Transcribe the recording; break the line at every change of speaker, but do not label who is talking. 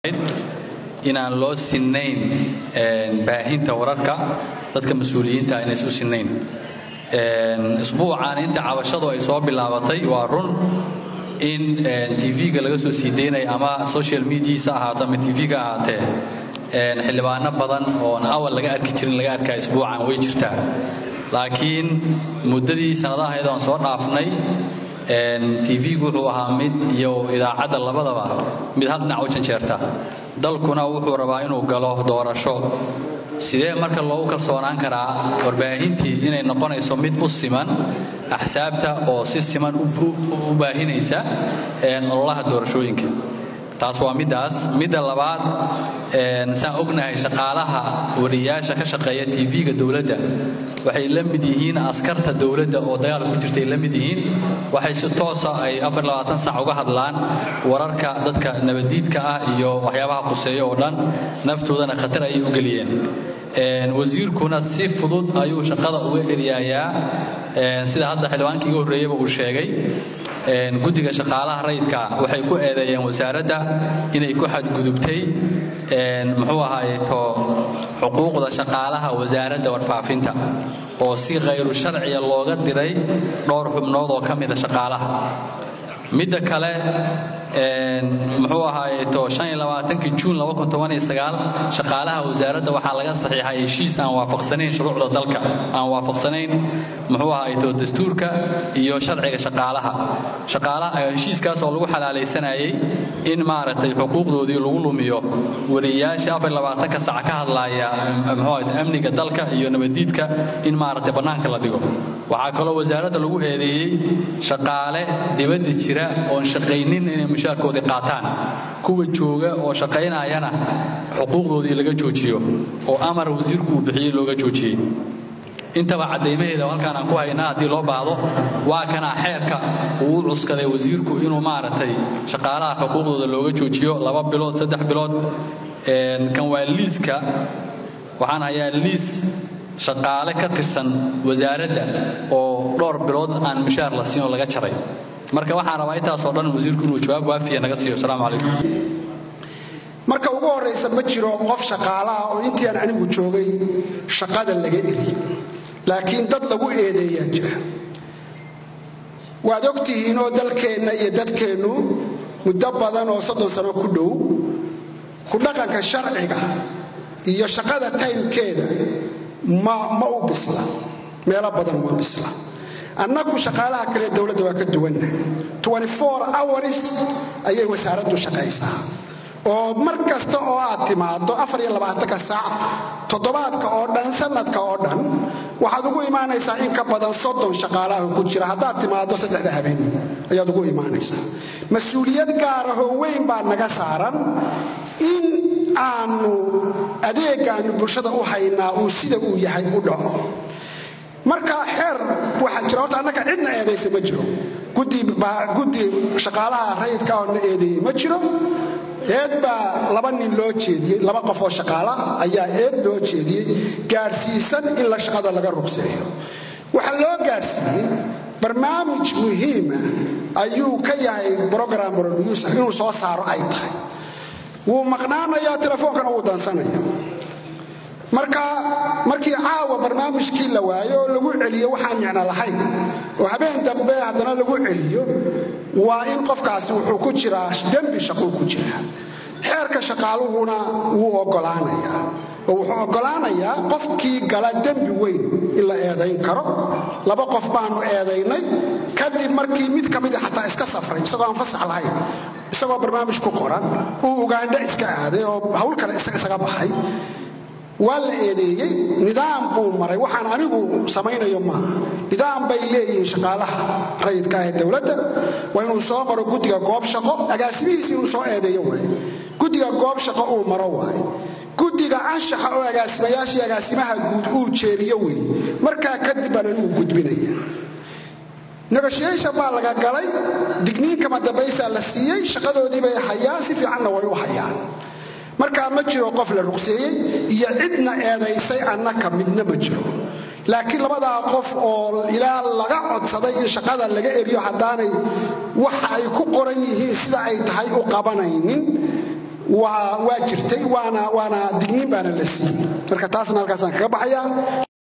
inaan loo sinnayn baahinta wararka dadka mas-uuliyiinta inays u sinnayn isbuucan inta cabashadu ay soo bilaabatay waa run in tv-ga laga soo sii daynaya ama social mediasa ahaato ama tv-ga ahaatee xildhibaano badan oon awal laga arki jirin laga arkaa isbuucan way jirtaa laakiin muddadii sannadahayd oon soo dhaafnay tv-gu wuxuu ahaa mid iyo idaacadda labadaba mid hal dhinac u janjeerta dalkuna wuxuu rabaa inuu galo doorasho sidee marka loogu kalsoonaan karaa warbaahintii inay noqonayso mid u siman axsaabta oo si siman u baahinaysa ololaha doorashooyinka taas waa middaas midda labaad saan ognahay shaqaalaha wariyaasha ka shaqeeya tv-ga dowladda waxay la mid yihiin askarta dowladda oo dagaal ku jirtay la mid yihiin waxay si toosa ay sac uga hadlaan wararka dadka nabaddiidka ah iyo waxyaabaha quseeya oo dhan naftoodana khatar ayay u geliyeen wasiirkuna si fudud ayuu shaqada uga eryayaa sida hadda xildhibaanka iga horreeyaba uu sheegay guddiga shaqaalaha rayidka waxay ku eedeeyeen wasaaradda inay ku xadgudubtay muxuu ahaayeto xuquuqda shaqaalaha wasaaradda warfaafinta oo si khayru sharciya looga diray dhowr xubnood oo ka mida shaqaalaha midda kale muxuu ahaayeto juun shaqaalaha wasaaradda waxaa laga saxiixay heshiis aan waafaqsanayn shuruucda dalka aan waafaqsanayn muxuu ahaayeto dastuurka iyo sharciga shaqaalaha heshiiskaas oo lagu xalaalaysanayay in maaragtay xuquuqdoodii lagu lumiyo wariyayaasha ka sac ka hadlaaya muxuu amniga dalka iyo nabaddiidka in maaragtay bannaanka la dhigo waxaa kaloo wasaaradda lagu eedeeyey shaqaale dibadda jira oon shaqaynin inay mushaarkoodii qaataan kuwa jooga oo shaqaynayana xuquuqdoodii laga joojiyo oo amar wasiirku uu bixiyey looga joojiyey intaba caddaymaheeda oo halkaan aan ku haynaa haddii loo baahdo waa kanaa xeerka uu u cuskaday wasiirku inuu maaragtay shaqaalaha xuquuqdooda looga joojiyo laba bilood saddex bilood kan waa liiska waxaan hayaa liis shaqaale ka tirsan wasaaradda oo dhowr bilood aan mushaar la siin oo laga jaray marka waxaan rabaa intaasoo dhan wasiirku inuu jawaab waafiya naga siiyo asalaamu calaykum
marka ugu horraysa ma jiro qof shaqaalaha oo intii aan anigu joogay shaqada laga eli laakiin dad lagu eedeeyaa jira waad og tihiinoo dalkeenna iyo dadkeennu muddo badan oo soddon sano ku dhow ku dhaqanka sharciga iyo shaqada taymkeeda ma u bisla meelo badan uma bisla annagu shaqaalaha kale dowladda waa ka duwanna hours ayay wasaaraddu shaqaysaa oo mar kasta oo aad timaado afariyolabaatanka saac toddobaadka oo dhan sanadka oo dhan waxaad ugu imaanaysaa in ka badan soddon shaqaalaha ku jira haddaad timaado saddexda habeenimo ayaad ugu imaanaysaa mas-uuliyad gaarahoo weyn baa naga saaran in aanu adeegaannu bulshada u haynaa uu sida uu yahay u dhaco marka xeer waxaa jira horta annaga cidna eedaysa ma jiro guddi shaqaalaha rayidka oo na eedeeyey ma jiro eed baa laba nin loo jeediyey laba qof oo shaqaala ayaa eed loo jeediyey gaadhsiisan in la shaqada laga rugseeyo waxaa loo gaadhsiiyey barnaamij muhiima ayuu ka yahay brogram producer inuu soo saaro ay tahay wuu maqnaanayaa telefoonkana wuu dansanaya marka markii caawa barnaamijkii la waayo oo lagu celiyo waxaan micno lahayn oo habeen dambe haddana lagu celiyo waa in qofkaasi wuxuu ku jiraa dembi shaquu ku jiraa xeerka shaqaaluhuna wuu oggolaanayaa oo wuxuu oggolaanayaa qofkii gala dembi weyn in la eedayn karo laba qof baanu eedaynay kadib markii mid ka mida xataa iska safray isagoo aan fasax lahayn isagoo barnaamij ku qoran uu ugaandho iska aaday oo hawl kale isaga baxay waa la eedeeyey nidaam buu maray waxaan anigu samaynayo maaha nidaam bay leeyihiin shaqaalaha rayidka ah ee dowladda waa inuu soo maro guddiga goob shaqo agaasimihiis inuu soo eedeeyo waaye guddiga goob shaqo uu maro waaye guddiga anshaxa oo agaasimayaashii agaasimaha guud uu jeeriyo weeye markaa kadib baan anigu gudbinaya negotiation baa laga galay digniinkama dambaysaa la siiyey shaqadoodii bay hayaan si fiicanna way u hayaan markaa ma jiro qof la ruqseeyey iyo cidna eedaysay annaka midna ma jiro laakiin labadaa qof oo ilaa laga codsaday in shaqada laga eriyo haddaanay waxa ay ku qoran yihiin sida ay tahay u qabanaynin waa jirtay waana digniin baana la siiyey marka taasna halkaasaan kaga baxaya